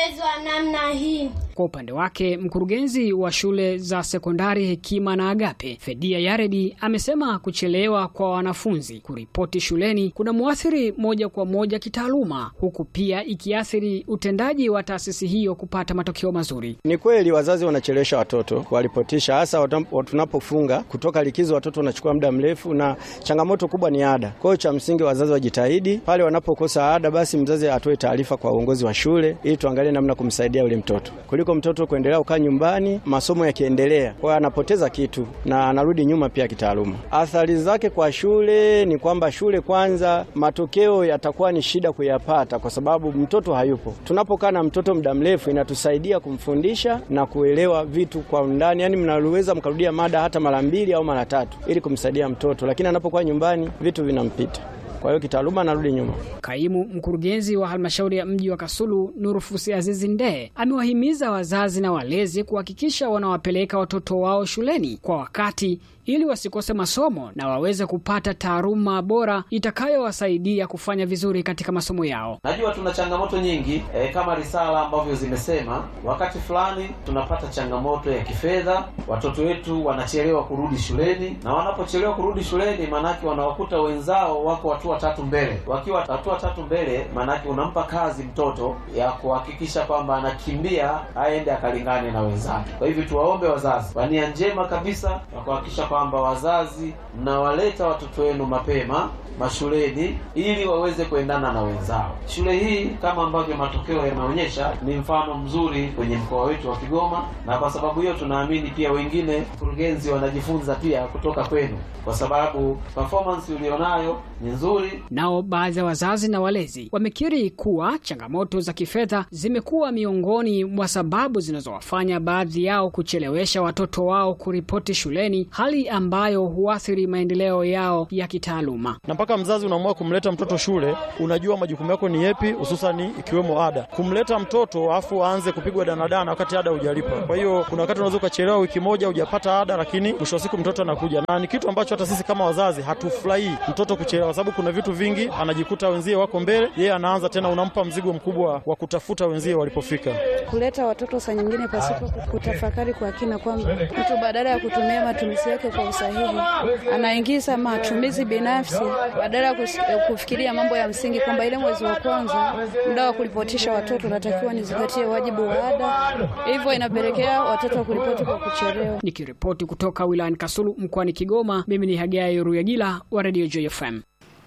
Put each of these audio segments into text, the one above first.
kuchezwa namna hii. Kwa upande wake mkurugenzi wa shule za sekondari Hekima na Agape Fedia Yaredi amesema kuchelewa kwa wanafunzi kuripoti shuleni kuna muathiri moja kwa moja kitaaluma, huku pia ikiathiri utendaji wa taasisi hiyo kupata matokeo mazuri. Ni kweli wazazi wanachelewesha watoto kuwaripotisha, hasa tunapofunga kutoka likizo, watoto wanachukua muda mrefu, na changamoto kubwa ni ada. Kwa hiyo cha msingi wazazi wajitahidi, pale wanapokosa ada, basi mzazi atoe taarifa kwa uongozi wa shule ili tuangalie namna kumsaidia yule mtoto kuliko mtoto kuendelea kukaa nyumbani, masomo yakiendelea, kwa hiyo anapoteza kitu na anarudi nyuma pia kitaaluma. Athari zake kwa shule ni kwamba shule kwanza, matokeo yatakuwa ni shida kuyapata kwa sababu mtoto hayupo. Tunapokaa na mtoto muda mrefu, inatusaidia kumfundisha na kuelewa vitu kwa undani, yaani mnaweza mkarudia mada hata mara mbili au mara tatu ili kumsaidia mtoto, lakini anapokuwa nyumbani vitu vinampita kwa hiyo kitaaluma anarudi nyuma. Kaimu mkurugenzi wa halmashauri ya mji wa Kasulu Nurufusi Azizi Ndee amewahimiza wazazi na walezi kuhakikisha wanawapeleka watoto wao shuleni kwa wakati ili wasikose masomo na waweze kupata taaluma bora itakayowasaidia kufanya vizuri katika masomo yao. Najua tuna changamoto nyingi e, kama risala ambavyo zimesema, wakati fulani tunapata changamoto ya kifedha, watoto wetu wanachelewa kurudi shuleni, na wanapochelewa kurudi shuleni, maanake wanawakuta wenzao wako hatua tatu mbele. Wakiwa hatua tatu mbele, maanake unampa kazi mtoto ya kuhakikisha kwamba anakimbia aende akalingane na wenzake. Kwa hivyo tuwaombe wazazi kwa nia njema kabisa ya kuhakikisha kwamba wazazi mnawaleta watoto wenu mapema mashuleni ili waweze kuendana na wenzao. Shule hii kama ambavyo matokeo yameonyesha ni mfano mzuri kwenye mkoa wetu wa Kigoma, na kwa sababu hiyo tunaamini pia wengine kurugenzi wanajifunza pia kutoka kwenu, kwa sababu performance ulionayo ni nzuri. Nao baadhi ya wazazi na walezi wamekiri kuwa changamoto za kifedha zimekuwa miongoni mwa sababu zinazowafanya baadhi yao kuchelewesha watoto wao kuripoti shuleni, hali ambayo huathiri maendeleo yao ya kitaaluma. Na mpaka mzazi unaamua kumleta mtoto shule, unajua majukumu yako ni yepi, hususani ikiwemo ada. Kumleta mtoto afu aanze kupigwa danadana wakati ada hujalipa. Kwa hiyo kuna wakati unaweza ukachelewa wiki moja hujapata ada, lakini mwisho wa siku mtoto anakuja, na ni kitu ambacho hata sisi kama wazazi hatufurahii mtoto kuchelewa, sababu kuna vitu vingi anajikuta wenzie wako mbele, yeye anaanza tena, unampa mzigo mkubwa wa kutafuta wenzie walipofika. Kuleta watoto saa nyingine pasipo kutafakari kwa kina kwamba mtu badala ya kutumia matumizi yake kwa usahihi anaingiza matumizi binafsi badala ya kufikiria mambo ya msingi kwamba ile mwezi wa kwanza muda wa kuripotisha watoto unatakiwa nizingatie wajibu wa ada, hivyo inapelekea watoto kuripoti kwa kuchelewa. Nikiripoti kutoka wilayani Kasulu mkoani Kigoma, mimi ni Hagai Ruyagila wa Radio JFM.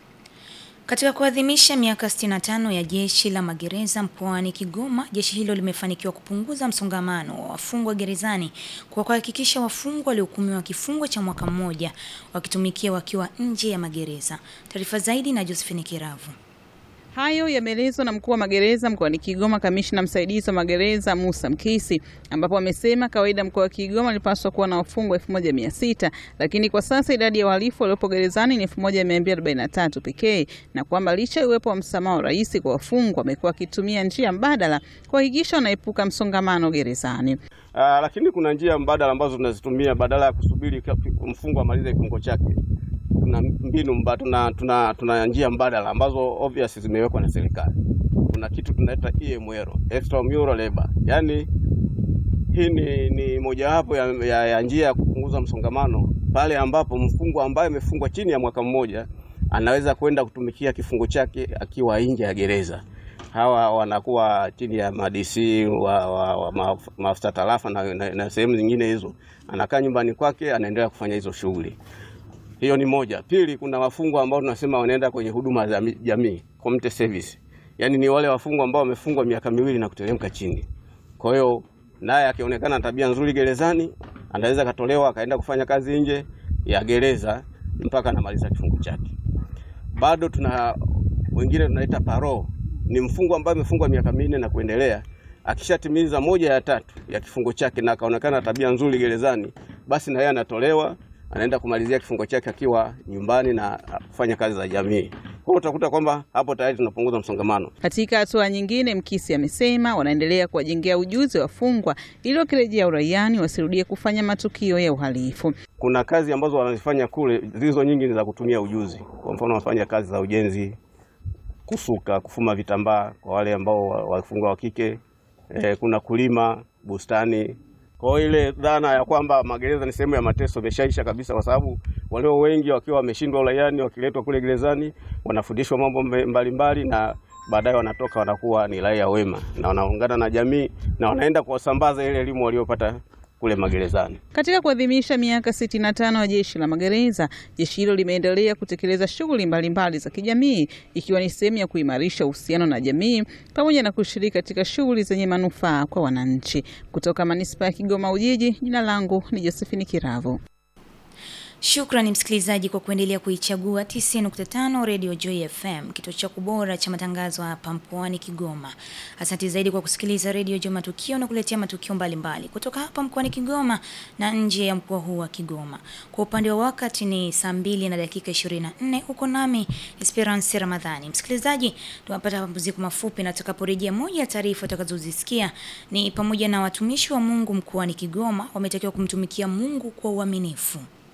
Katika kuadhimisha miaka 65 ya jeshi la magereza mkoani Kigoma, jeshi hilo limefanikiwa kupunguza msongamano wa wafungwa gerezani kwa kuhakikisha wafungwa waliohukumiwa kifungo cha mwaka mmoja wakitumikia wakiwa nje ya magereza. Taarifa zaidi na Josephine Kiravu. Hayo yameelezwa na mkuu wa magereza mkoani Kigoma, kamishna msaidizi wa magereza Musa Mkisi, ambapo amesema kawaida mkoa wa Kigoma ulipaswa kuwa na wafungwa 1600 lakini kwa sasa idadi ya wahalifu waliopo gerezani ni 1243 pekee, na kwamba licha ya uwepo wa msamaha wa rais kwa wafungwa, amekuwa akitumia njia mbadala kuhakikisha wanaepuka msongamano gerezani. Uh, lakini kuna njia mbadala ambazo tunazitumia badala ya kusubiri mfungwa amalize kifungo chake tuna mbinu mba, tuna, tuna, tuna njia mbadala ambazo obvious zimewekwa na serikali. Kuna kitu tunaita EML, extramural labor, yaani hii ni, ni mojawapo ya, ya, ya njia ya kupunguza msongamano pale ambapo mfungwa ambaye amefungwa chini ya mwaka mmoja anaweza kwenda kutumikia kifungo chake akiwa nje ya gereza. Hawa wanakuwa chini ya madc wa, wa, wa maafisa tarafa na, na, na sehemu zingine hizo, anakaa nyumbani kwake anaendelea kufanya hizo shughuli. Hiyo ni moja. Pili, kuna wafungwa ambao tunasema wanaenda kwenye huduma za jamii, community service. Yaani ni wale wafungwa ambao wamefungwa miaka miwili na kuteremka chini. Kwa hiyo naye akionekana tabia nzuri gerezani, anaweza katolewa akaenda kufanya kazi nje ya gereza mpaka anamaliza kifungo chake. Bado tuna wengine tunaita parole. Ni mfungwa ambaye amefungwa miaka minne na kuendelea, akishatimiza moja ya tatu ya kifungo chake na akaonekana tabia nzuri gerezani, basi na yeye anatolewa anaenda kumalizia kifungo chake akiwa nyumbani na kufanya kazi za jamii. Kwa hiyo utakuta kwamba hapo tayari tunapunguza msongamano. Katika hatua nyingine, Mkisi amesema wanaendelea kuwajengea ujuzi wafungwa ili wakirejea uraiani wasirudie kufanya matukio ya uhalifu. Kuna kazi ambazo wanazifanya kule, zilizo nyingi ni za kutumia ujuzi. Kwa mfano, wanafanya kazi za ujenzi, kusuka, kufuma vitambaa kwa wale ambao wafungwa wa kike, e, kuna kulima bustani. Kwa hiyo ile dhana ya kwamba magereza ni sehemu ya mateso imeshaisha kabisa, kwa sababu walio wengi wakiwa wameshindwa uraiani, wakiletwa kule gerezani wanafundishwa mambo mbalimbali mbali, na baadaye wanatoka wanakuwa ni raia wema na wanaungana na jamii na wanaenda kuwasambaza ile elimu waliopata kule magerezani. Katika kuadhimisha miaka 65 ya jeshi la magereza, jeshi hilo limeendelea kutekeleza shughuli mbalimbali za kijamii ikiwa ni sehemu ya kuimarisha uhusiano na jamii pamoja na kushiriki katika shughuli zenye manufaa kwa wananchi. Kutoka manispaa ya Kigoma Ujiji, jina langu ni Josephine Kiravo. Shukrani msikilizaji kwa kuendelea kuichagua 90.5 Radio Joy FM, kituo chako bora cha matangazo hapa mkoani Kigoma. Asante zaidi kwa kusikiliza Radio Joy Matukio na kuletea matukio mbalimbali mbali kutoka hapa mkoani Kigoma na nje ya mkoa huu wa Kigoma. Kwa upande wa wakati ni saa mbili na dakika 24, huko nami Esperance Ramadhani. Msikilizaji, tunapata mapumziko mafupi na tutakaporejea, moja ya taarifa utakazozisikia ni pamoja na watumishi wa Mungu mkoani Kigoma wametakiwa kumtumikia Mungu kwa uaminifu.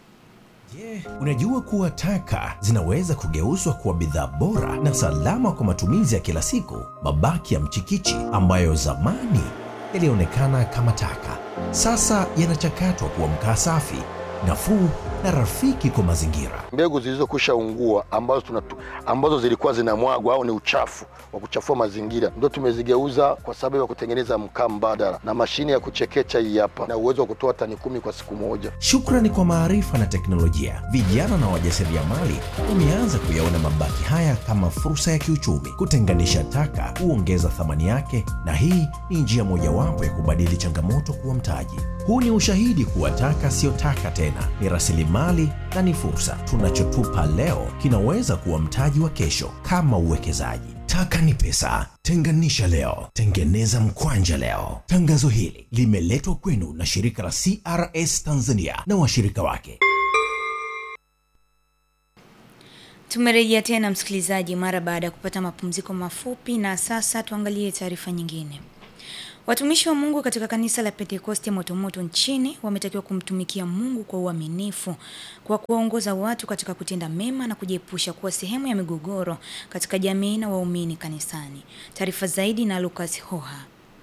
Je, unajua kuwa taka zinaweza kugeuzwa kuwa bidhaa bora na salama kwa matumizi ya kila siku? Mabaki ya mchikichi ambayo zamani yalionekana kama taka, sasa yanachakatwa kuwa mkaa safi, nafuu na rafiki kwa mazingira. Mbegu zilizokwisha ungua ambazo, tunatu, ambazo zilikuwa zinamwagwa au ni uchafu wa kuchafua mazingira ndio tumezigeuza kwa sababu ya kutengeneza mkaa mbadala na mashine ya kuchekecha hii hapa na uwezo wa kutoa tani kumi kwa siku moja. Shukrani kwa maarifa na teknolojia, vijana na wajasiriamali wameanza kuyaona mabaki haya kama fursa ya kiuchumi. Kutenganisha taka huongeza thamani yake, na hii ni njia mojawapo ya kubadili changamoto kuwa mtaji. Huu ni ushahidi kuwa taka siyo taka tena, ni rasilimali na ni fursa. Tunachotupa leo kinaweza kuwa mtaji wa kesho, kama uwekezaji. Taka ni pesa. Tenganisha leo, tengeneza mkwanja leo. Tangazo hili limeletwa kwenu na shirika la CRS Tanzania na washirika wake. Tumerejea tena msikilizaji, mara baada ya kupata mapumziko mafupi, na sasa tuangalie taarifa nyingine. Watumishi wa Mungu katika kanisa la Pentekoste Motomoto nchini wametakiwa kumtumikia Mungu kwa uaminifu kwa kuwaongoza watu katika kutenda mema na kujiepusha kuwa sehemu ya migogoro katika jamii na waumini kanisani. Taarifa zaidi na Lucas Hoha.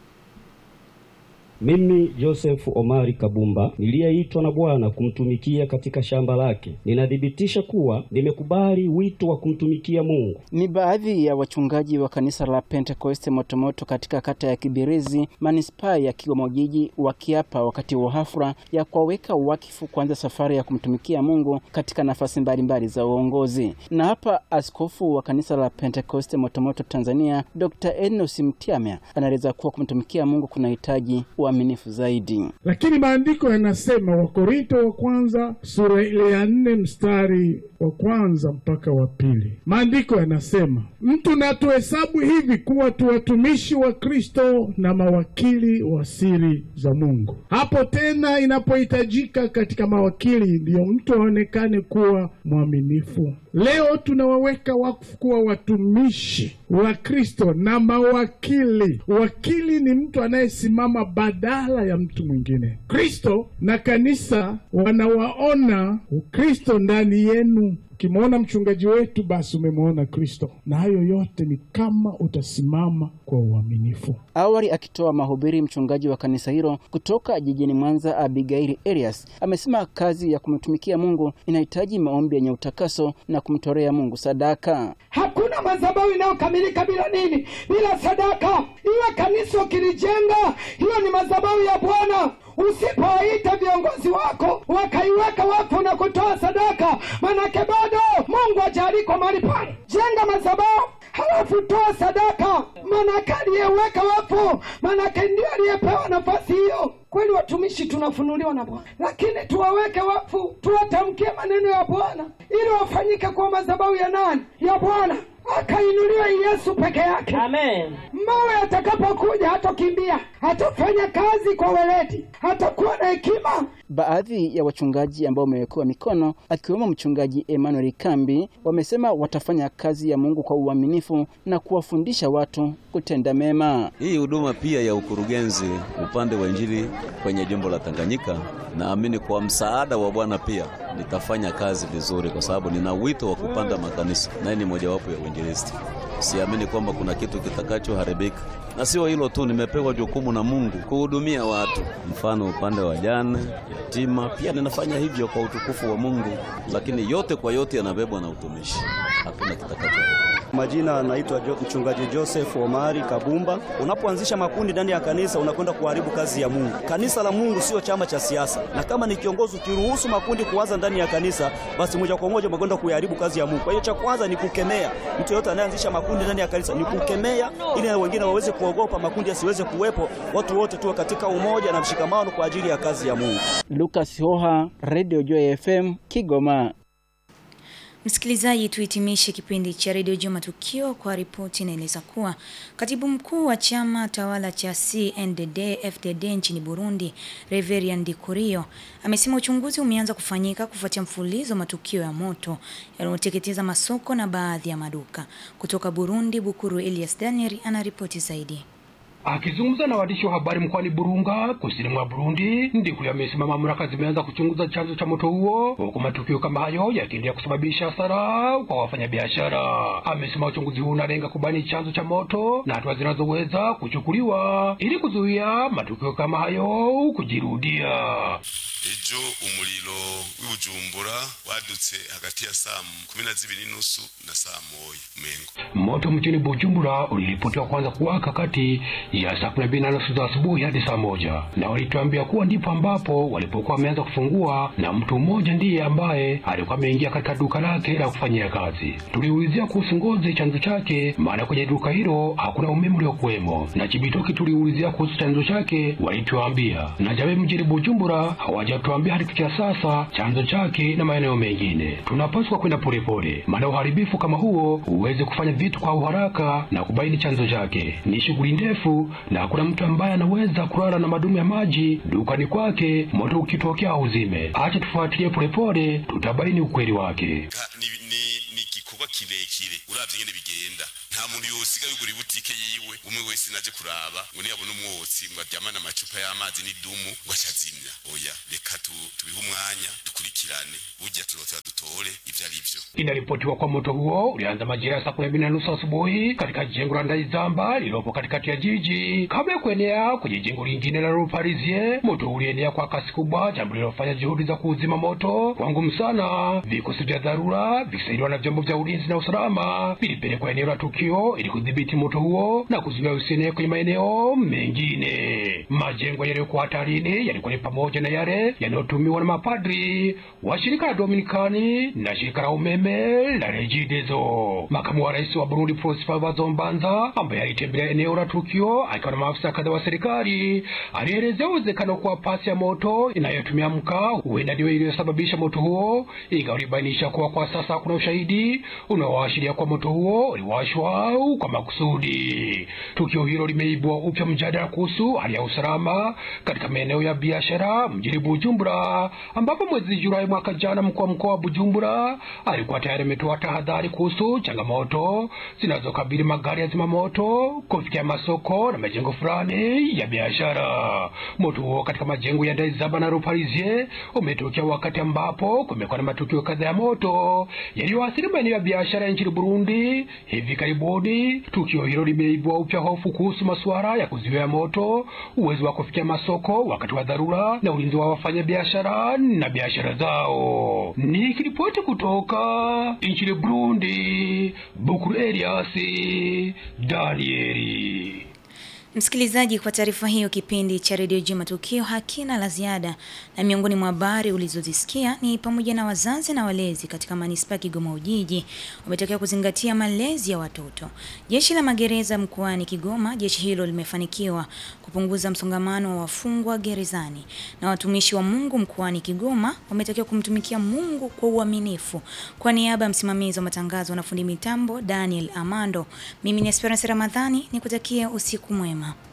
Mimi Joseph Omari Kabumba niliyeitwa na Bwana kumtumikia katika shamba lake, ninathibitisha kuwa nimekubali wito wa kumtumikia Mungu. Ni baadhi ya wachungaji wa kanisa la Pentekoste Motomoto katika kata ya Kibirizi, manispaa ya Kigoma Ujiji, wakiapa wakati wa hafla ya kuwaweka wakifu kuanza safari ya kumtumikia Mungu katika nafasi mbalimbali za uongozi. Na hapa askofu wa kanisa la Pentekoste Motomoto Tanzania, Dr. Enos Mtiamya anaeleza kuwa kumtumikia Mungu kunahitaji uaminifu zaidi. Lakini maandiko yanasema, Wakorinto wa kwanza sura ile ya nne mstari wa kwanza mpaka wa pili, maandiko yanasema mtu na tuhesabu hivi kuwa tu watumishi wa Kristo na mawakili wa siri za Mungu. Hapo tena inapohitajika katika mawakili, ndiyo mtu aonekane kuwa mwaminifu. Leo tunawaweka wakfu kuwa watumishi wa Kristo na mawakili. Wakili ni mtu anayesimama badala ya mtu mwingine. Kristo na kanisa wanawaona Ukristo ndani yenu. Ukimwona mchungaji wetu, basi umemwona Kristo, na hayo yote ni kama utasimama kwa uaminifu. Awali akitoa mahubiri, mchungaji wa kanisa hilo kutoka jijini Mwanza, Abigaili Elias, amesema kazi ya kumtumikia Mungu inahitaji maombi yenye utakaso na kumtolea Mungu sadaka. Hakuna madhabahu inayokamilika bila nini? Bila sadaka. Iwe kanisa ukilijenga, hiyo ni madhabahu ya Bwana. Usipowaita viongozi wako wakaiweka wakfu na kutoa sadaka, manake bado Mungu hajaliko mahali pale. Jenga madhabahu halafu toa sadaka, manake aliyeweka wakfu, manake ndio aliyepewa nafasi hiyo. Kweli watumishi tunafunuliwa na Bwana, lakini tuwaweke wakfu, tuwatamkie maneno ya Bwana ili wafanyike kuwa madhabahu ya nani? Ya Bwana akainuliwa Yesu peke yake. Amen. Mawe atakapokuja hatokimbia, hatafanya kazi kwa weledi, hatakuwa na hekima. Baadhi ya wachungaji ambao wamewekewa mikono akiwemo mchungaji Emmanuel Kambi wamesema watafanya kazi ya Mungu kwa uaminifu na kuwafundisha watu kutenda mema. Hii huduma pia ya ukurugenzi upande wa Injili kwenye jimbo la Tanganyika, naamini kwa msaada wa Bwana pia nitafanya kazi vizuri, kwa sababu nina wito wa kupanda makanisa, naye ni mojawapo ya uinjilisti. siamini kwamba kuna kitu kitakachoharibika. Na sio hilo tu, nimepewa jukumu na Mungu kuhudumia watu, mfano upande wa jane, yatima, pia ninafanya hivyo kwa utukufu wa Mungu, lakini yote kwa yote yanabebwa na utumishi, hakuna kitakachoharibika. Majina anaitwa jo, mchungaji Joseph Omari Kabumba. Unapoanzisha makundi ndani ya kanisa unakwenda kuharibu kazi ya Mungu. Kanisa la Mungu sio chama cha siasa, na kama ni kiongozi ukiruhusu makundi kuanza ndani ya kanisa, basi moja kwa moja umekwenda kuharibu kazi ya Mungu. Kwa hiyo cha kwanza ni kukemea mtu yote anayeanzisha makundi ndani ya kanisa, ni kukemea ili na wengine waweze kuogopa, makundi yasiweze kuwepo, watu wote tuwe katika umoja na mshikamano kwa ajili ya kazi ya Mungu. Lucas Hoha, Radio Joy FM, Kigoma. Msikilizaji, tuhitimishe kipindi cha redio juu matukio kwa ripoti inaeleza kuwa katibu mkuu wa chama tawala cha CNDD FDD nchini Burundi, Reverien Ndikurio amesema uchunguzi umeanza kufanyika kufuatia mfululizo wa matukio ya moto yanayoteketeza masoko na baadhi ya maduka. Kutoka Burundi, Bukuru Elias Daniel anaripoti zaidi. Akizungumza na waandishi wa habari mkoani Burunga, kusini mwa Burundi, Ndikuli amesema mamlaka zimeanza kuchunguza chanzo cha moto huo, huku matukio kama hayo yakiendelea kusababisha hasara kwa wafanyabiashara. Amesema uchunguzi huu unalenga kubaini chanzo cha moto na hatua zinazoweza kuchukuliwa ili kuzuia matukio kama hayo kujirudia. ejo umuriro w'ibujumbura wadutse hagati ya saa kumi na zibiri nusu na saa moya umengo Moto mjini Bujumbura uliripotiwa kwanza kuwaka kati ya saa kumi na mbili na nusu za asubuhi hadi saa moja na walituambia kuwa ndipo ambapo walipokuwa wameanza kufungua, na mtu mmoja ndiye ambaye alikuwa ameingia katika duka lake la kufanyia kazi. Tuliulizia kuhusu ngozi chanzo chake, maana kwenye duka hilo hakuna umeme uliokuwemo, na Chibitoki tuliulizia kuhusu chanzo chake, walituambia na Jabe mjini Bujumbura hawajatuambia hadi kufikia sasa chanzo chake na maeneo mengine. Tunapaswa kwenda polepole, maana uharibifu kama huo huwezi kufanya vitu kwa uharaka na kubaini chanzo chake. Ni shughuli ndefu, na hakuna mtu ambaye anaweza kulala na madumu ya maji dukani kwake moto ukitokea auzime. Acha tufuatilie polepole, tutabaini ukweli wake. ni, ni, ni igikorwa kirekire uravye nyene bigenda nta muntu yosiga yugura ibutike yiwe umwe wese naje kuraba ngo niyabona umwotsi ngo aryamane amacupa y'amazi n'idumu ngo acazimya oya reka tu- tubihe umwanya dukurikirane burya turotera dutore ivyo ari vyo Inaripotiwa kwa moto huo ulianza majira ya saa kumi na mbili na nusu asubuhi katika jengo la Ndaizamba lililopo katikati ya jiji kabla ya kuenea kwenye jengo lingine la Rue Parisien. Moto ulienea kwa kasi kubwa, jambo lililofanya juhudi za kuuzima moto kwa ngumu sana. Vikosi vya dharura vikisaidiwa na vyombo vya ulinzi na usalama vilipelekwa eneo la tukio ili kudhibiti moto huo na kuzuia usienee kwenye maeneo mengine. Majengo yaliyokuwa hatarini yalikuwa ni pamoja na yale yanayotumiwa na mapadri wa shirika la Dominikani na shirika la umeme la Regideso. Makamu wa rais wa Burundi Prosper Bazombanza, ambaye alitembelea eneo la tukio akiwa na maafisa kadhaa wa serikali, alielezea uwezekano kuwa pasi ya moto inayotumia mkaa huenda ndio iliyosababisha moto huo, ingawa alibainisha kuwa kwa sasa hakuna ushahidi unaoashiria kuwa moto huo uliwashwa kwa makusudi. Tukio hilo limeibua upya mjadala kuhusu hali ya usalama katika maeneo ya biashara mjini Bujumbura, ambapo mwezi Julai mwaka jana mkuu wa mkoa wa Bujumbura alikuwa tayari ametoa tahadhari kuhusu changamoto zinazokabili magari ya zimamoto kufikia masoko na majengo fulani ya biashara. Moto huo katika majengo ya Ndaizaba na Rue Parisien umetokea wakati ambapo kumekuwa na matukio kadhaa ya moto yaliyoathiri maeneo ya biashara nchini Burundi hivi karibuni. Tukio hilo limeibua upya hofu kuhusu masuala ya kuzuia moto, uwezo wa kufikia masoko wakati wa dharura na ulinzi wa wafanyabiashara na biashara zao. Nikiripoti kutoka nchini Burundi, Bukuru Eliasi Danieli. Msikilizaji, kwa taarifa hiyo, kipindi cha redio juu matukio hakina la ziada, na miongoni mwa habari ulizozisikia ni pamoja na wazazi na walezi katika manispaa ya Kigoma Ujiji wametakiwa kuzingatia malezi ya watoto. Jeshi la magereza mkoani Kigoma, jeshi hilo limefanikiwa kupunguza msongamano wa wafungwa gerezani, na watumishi wa Mungu mkoani Kigoma wametakiwa kumtumikia Mungu kwa uaminifu. Kwa niaba ya msimamizi wa matangazo na fundi mitambo Daniel Amando, mimi ni Esperance Ramadhani nikutakia usiku mwema.